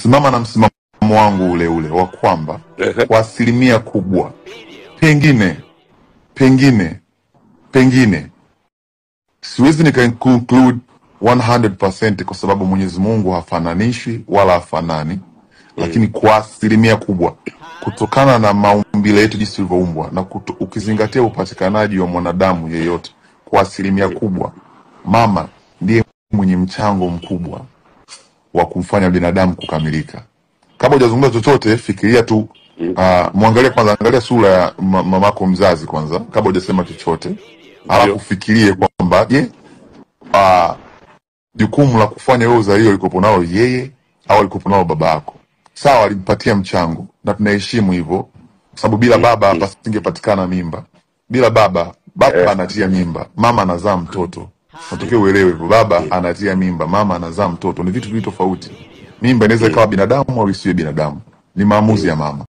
nasimama na msimamo wangu ule ule wa kwamba Ehe. kwa asilimia kubwa pengine pengine pengine siwezi nika conclude 100% kwa sababu Mwenyezi Mungu hafananishwi wala hafanani, lakini kwa asilimia kubwa kutokana na maumbile yetu jinsi tulivyoumbwa na kuto, ukizingatia upatikanaji wa mwanadamu yeyote, kwa asilimia kubwa mama ndiye mwenye mchango mkubwa wa kumfanya binadamu kukamilika. Kabla hujazungumza chochote, fikiria tu uh, mwangalie kwanza, angalia sura ya ma- mamako mzazi kwanza, kabla hujasema chochote, alafu Ndio. fikirie kwamba je, uh, jukumu la kufanya wewe uzalio likopo nalo yeye au alikopo nalo baba yako. Sawa, alimpatia mchango na tunaheshimu hivyo, kwa sababu bila baba pasingepatikana mimba. Bila baba, baba Eh, anatia mimba, mama anazaa mtoto. Natokea uelewe hivyo, baba anatia mimba, mama anazaa mtoto, ni vitu viwili tofauti. Mimba inaweza ikawa binadamu au isiwe binadamu, ni maamuzi ya mama.